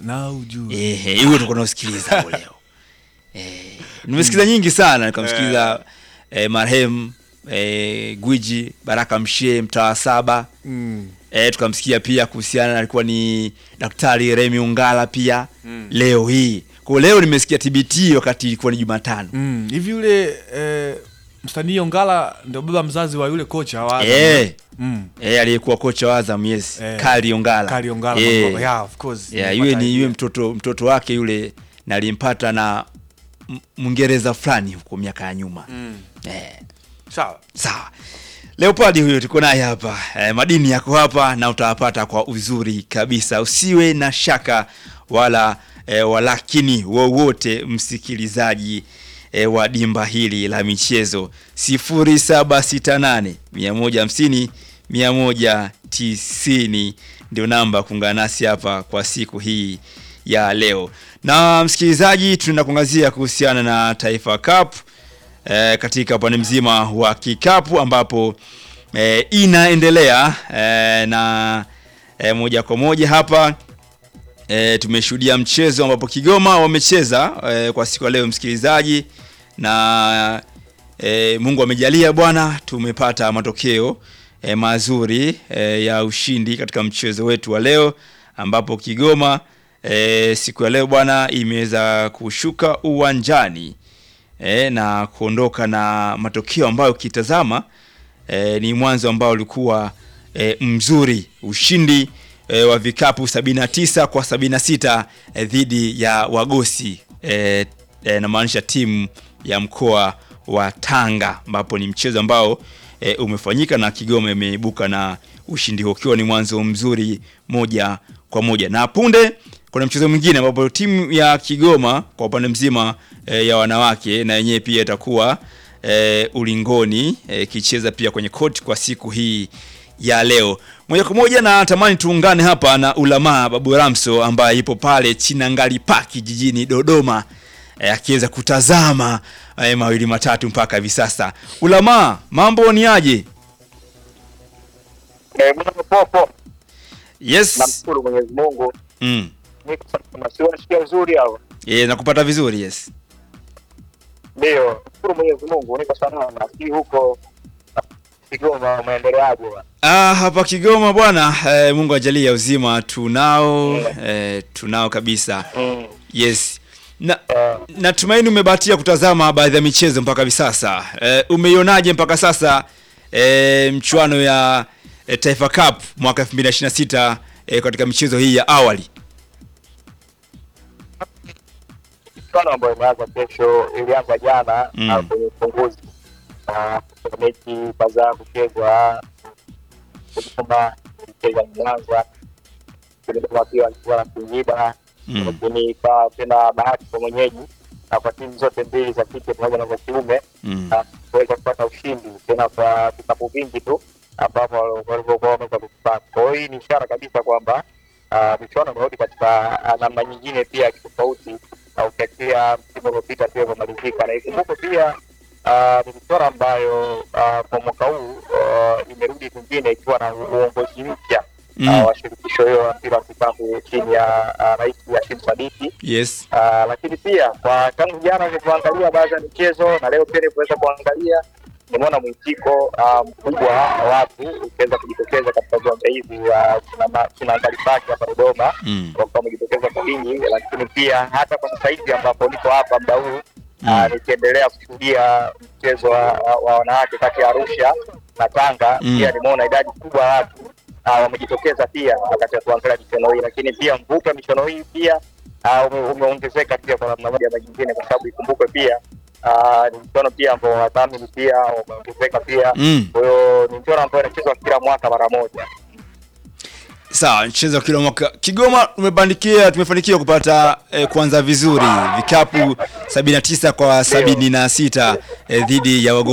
na ujue Ehe, hiyo tuko nausikiliza hapo leo. Eh, nimesikiza nyingi sana nikamsikiliza eh, marehemu eh, Gwiji Baraka Mshie mtaa saba. mm. Eh, tukamsikia pia kuhusiana alikuwa ni Daktari Remi Ungala pia Mm. leo hii. Kwa leo nimesikia TBT wakati ilikuwa ni Jumatano. Mm. hivi yule eh, msanii Ongala ndio baba mzazi wa yule kocha wa Azam. Eh, mm. eh aliyekuwa kocha wa Azam yes, Eh, Kali Ongala. Kali Ongala Eh, mambo- yeah, of course. yeah, Nimepata yule ni idea. yule mtoto mtoto wake yule nalimpata na M- Mwingereza fulani huko miaka ya nyuma. Mm. Eh. Sawa. Sawa. Leopard huyo tuko naye hapa. E, madini yako hapa na utawapata kwa uzuri kabisa. Usiwe na shaka wala e, walakini wowote msikilizaji e, wa dimba hili la michezo 0768 150 190 ndio namba kuungana nasi hapa kwa siku hii ya leo. Na msikilizaji, tunakuangazia kuhusiana na Taifa Cup e, katika upande mzima wa kikapu ambapo e, inaendelea e, na e, moja kwa moja hapa e, tumeshuhudia mchezo ambapo Kigoma wamecheza e, kwa siku ya leo msikilizaji, na e, Mungu amejalia bwana, tumepata matokeo e, mazuri e, ya ushindi katika mchezo wetu wa leo ambapo Kigoma e, siku ya leo bwana imeweza kushuka uwanjani e, na kuondoka na matokeo ambayo ukitazama e, ni mwanzo ambao ulikuwa e, mzuri ushindi e, wa vikapu 79 kwa 76 e, dhidi ya Wagosi e, e, namaanisha timu ya mkoa wa Tanga ambapo ni mchezo ambao e, umefanyika na Kigoma imeibuka na ushindi huo ukiwa ni mwanzo mzuri moja kwa moja na punde kuna mchezo mwingine ambapo timu ya Kigoma kwa upande mzima e, ya wanawake na yenyewe pia itakuwa e, ulingoni ikicheza pia kwenye court kwa siku hii ya leo. Moja kwa moja na tamani tuungane hapa na Ulamaa Babu Ramso ambaye ipo pale Chinangali Park jijini Dodoma e, akiweza kutazama e, mawili matatu mpaka hivi sasa. Ulamaa, mambo ni aje? Eh, bwana popo, Yes. namshukuru Mwenyezi Mungu. Mm. Niko salama, si unasikia uzuri hao? E, nakupata vizuri yes. Ndio, nashukuru Mwenyezi Mungu, niko salama. Si huko Kigoma umeendeleaje bwana? Ah, hapa Kigoma bwana eh, Mungu ajalie uzima tunao eh, tunao kabisa. Mm. Yes. Na Eh, natumaini umebahatia kutazama baadhi ya michezo mpaka hivi sasa. Eh, umeionaje mpaka sasa eh, mchuano ya eh, Taifa Cup mwaka 2026 eh, katika michezo hii ya awali? mchuano ambayo imeanza kesho ilianza jana Mm. ah, kwenye ufunguzi na kuna mechi kadhaa kuchezwa Kigoma ilicheza Mwanza, Kigoma pia walikuwa na Singida Mm. lakini ikawa tena bahati kwa mwenyeji na kwa timu zote mbili za kike pamoja na za kiume Mm. na kuweza kupata ushindi tena kwa vikapu vingi tu ambapo walivyokuwa wameweza kukipata. Kwa hiyo hii ni ishara kabisa kwamba ah, michuano imerudi katika ah, namna nyingine pia ya kitofauti, na ukiachia msimu uliopita pia umemalizika, na ikumbuke pia ah, ni michuano ambayo ah, kwa mwaka huu ah, imerudi kwingine ikiwa na uongozi mpya Mm. ah, wa shirikisho hiyo la mpira wa kikapu chini ya ah, rais Hashim Sadiki. Yes. Ah, lakini pia kwa tangu jana nilivyoangalia baadhi ya michezo na leo pia nilivyoweza kuangalia nimeona mwitiko ah, mkubwa wa watu ukiweza kujitokeza katika viwanja hivi vya Kinama- Kinangali Park hapa Dodoma Mm. wakiwa wamejitokeza kwa wingi, lakini pia hata kwa sasa hivi ambapo niko hapa muda huu ah, nikiendelea kushuhudia mchezo wa, wa, wa wanawake kati ya Arusha na Tanga Mm. pia nimeona idadi kubwa ya watu ah, wamejitokeza pia wakati wa kuangalia michuano hii, lakini pia mvuto wa michuano hii pia ah, ume- umeongezeka pia kwa namna moja ama nyingine, kwa sababu ikumbukwe pia ah, ni mchuano pia ambao wadhamini pia wameongezeka pia. Mm. Kwa hiyo ni mchuano ambao inachezwa kila mwaka mara moja. Sawa, mchezo wa kila mwaka. Kigoma tumebandikia tumefanikiwa kupata eh, kuanza vizuri vikapu 79 kwa 76 eh, dhidi ya wago